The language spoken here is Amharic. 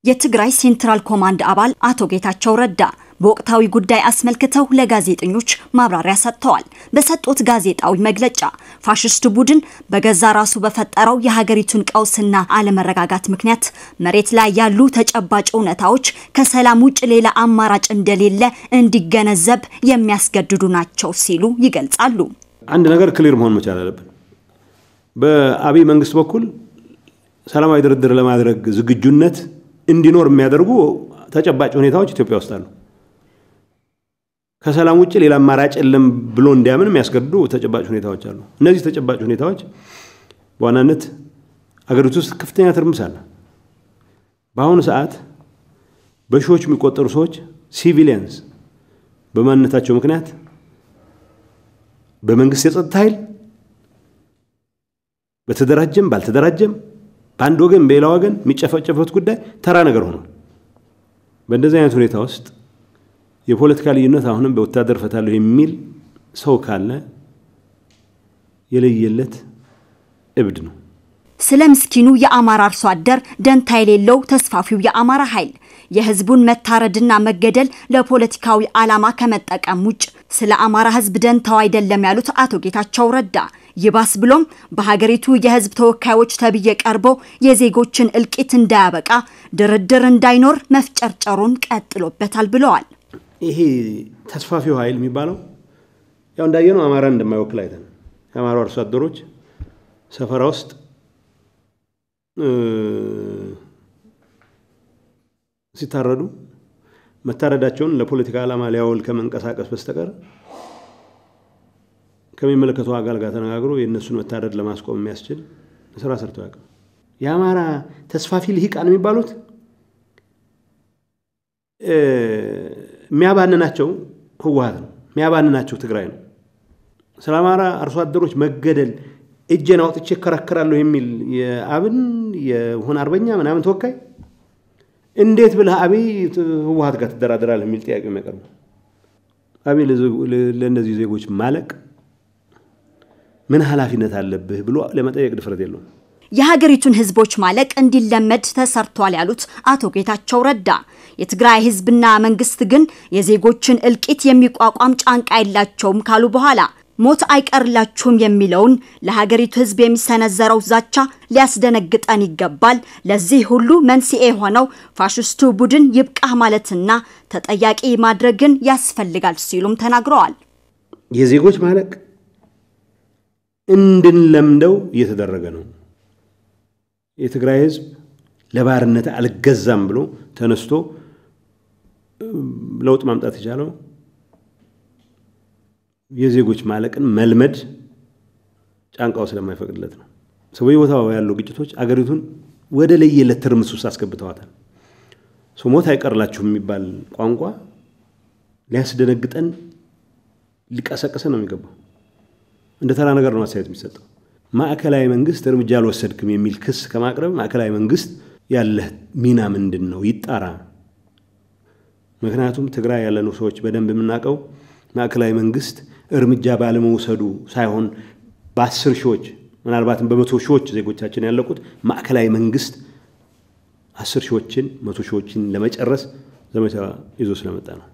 የትግራይ ሴንትራል ኮማንድ አባል አቶ ጌታቸው ረዳ በወቅታዊ ጉዳይ አስመልክተው ለጋዜጠኞች ማብራሪያ ሰጥተዋል። በሰጡት ጋዜጣዊ መግለጫ ፋሽስት ቡድን በገዛ ራሱ በፈጠረው የሀገሪቱን ቀውስና አለመረጋጋት ምክንያት መሬት ላይ ያሉ ተጨባጭ እውነታዎች ከሰላም ውጭ ሌላ አማራጭ እንደሌለ እንዲገነዘብ የሚያስገድዱ ናቸው ሲሉ ይገልጻሉ። አንድ ነገር ክሊር መሆን መቻል አለብን። በአብይ መንግስት በኩል ሰላማዊ ድርድር ለማድረግ ዝግጁነት እንዲኖር የሚያደርጉ ተጨባጭ ሁኔታዎች ኢትዮጵያ ውስጥ አሉ። ከሰላም ውጭ ሌላ አማራጭ የለም ብሎ እንዲያምን የሚያስገድዱ ተጨባጭ ሁኔታዎች አሉ። እነዚህ ተጨባጭ ሁኔታዎች በዋናነት አገሪቱ ውስጥ ከፍተኛ ትርምስ አለ። በአሁኑ ሰዓት በሺዎች የሚቆጠሩ ሰዎች ሲቪሊያንስ በማንነታቸው ምክንያት በመንግስት የጸጥታ ኃይል በተደራጀም ባልተደራጀም በአንድ ወገን በሌላ ወገን የሚጨፈጨፉት ጉዳይ ተራ ነገር ሆኗል። በእንደዚህ አይነት ሁኔታ ውስጥ የፖለቲካ ልዩነት አሁንም በወታደር ፈታለሁ የሚል ሰው ካለ የለየለት እብድ ነው። ስለ ምስኪኑ የአማራ አርሶ አደር ደንታ የሌለው ተስፋፊው የአማራ ኃይል የህዝቡን መታረድና መገደል ለፖለቲካዊ ዓላማ ከመጠቀም ውጭ ስለ አማራ ህዝብ ደንታው አይደለም ያሉት አቶ ጌታቸው ረዳ ይባስ ብሎም በሀገሪቱ የህዝብ ተወካዮች ተብዬ ቀርቦ የዜጎችን እልቂት እንዳያበቃ ድርድር እንዳይኖር መፍጨርጨሩን ቀጥሎበታል ብለዋል። ይሄ ተስፋፊው ኃይል የሚባለው ያው እንዳየነው አማራን እንደማይወክል አይተን የአማራ አርሶ አደሮች ሰፈራ ውስጥ ሲታረዱ መታረዳቸውን ለፖለቲካ ዓላማ ሊያውል ከመንቀሳቀስ በስተቀር ከሚመለከተው አካል ጋር ተነጋግሮ የእነሱን መታረድ ለማስቆም የሚያስችል ስራ ሰርቶ ያውቅም። የአማራ ተስፋፊ ልሂቃን የሚባሉት የሚያባንናቸው ህወሀት ነው፣ የሚያባንናቸው ትግራይ ነው። ስለ አማራ አርሶ አደሮች መገደል እጄን አውጥቼ እከራከራለሁ የሚል የአብን የሆነ አርበኛ ምናምን ተወካይ እንዴት ብለህ አብይ ህወሀት ጋር ትደራደራለህ የሚል ጥያቄ የሚያቀርቡ አብይ ለእነዚህ ዜጎች ማለቅ ምን ኃላፊነት አለብህ ብሎ ለመጠየቅ ድፍረት የለውም። የሀገሪቱን ህዝቦች ማለቅ እንዲለመድ ተሰርቷል ያሉት አቶ ጌታቸው ረዳ የትግራይ ህዝብና መንግስት ግን የዜጎችን እልቂት የሚቋቋም ጫንቃ የላቸውም ካሉ በኋላ ሞት አይቀርላችሁም የሚለውን ለሀገሪቱ ህዝብ የሚሰነዘረው ዛቻ ሊያስደነግጠን ይገባል። ለዚህ ሁሉ መንስኤ የሆነው ፋሽስቱ ቡድን ይብቃህ ማለትና ተጠያቂ ማድረግን ያስፈልጋል ሲሉም ተናግረዋል። የዜጎች ማለቅ እንድንለምደው እየተደረገ ነው። የትግራይ ህዝብ ለባርነት አልገዛም ብሎ ተነስቶ ለውጥ ማምጣት የቻለው የዜጎች ማለቅን መልመድ ጫንቃው ስለማይፈቅድለት ነው። ሰው በየቦታው ያሉ ግጭቶች አገሪቱን ወደ ለየለት ትርምስ ውስጥ አስገብተዋታል። ሰው ሞት አይቀርላችሁም የሚባል ቋንቋ ሊያስደነግጠን ሊቀሰቅሰን ነው የሚገባው። እንደ ተራ ነገር ነው አስተያየት የሚሰጠው። ማዕከላዊ መንግስት እርምጃ አልወሰድክም የሚል ክስ ከማቅረብ ማዕከላዊ መንግስት ያለህ ሚና ምንድን ነው ይጣራ። ምክንያቱም ትግራይ ያለነው ሰዎች በደንብ የምናውቀው ማዕከላዊ መንግስት እርምጃ ባለመውሰዱ ሳይሆን በአስር ሺዎች ምናልባትም በመቶ ሺዎች ዜጎቻችን ያለቁት ማዕከላዊ መንግስት አስር ሺዎችን መቶ ሺዎችን ለመጨረስ ዘመቻ ይዞ ስለመጣ ነው።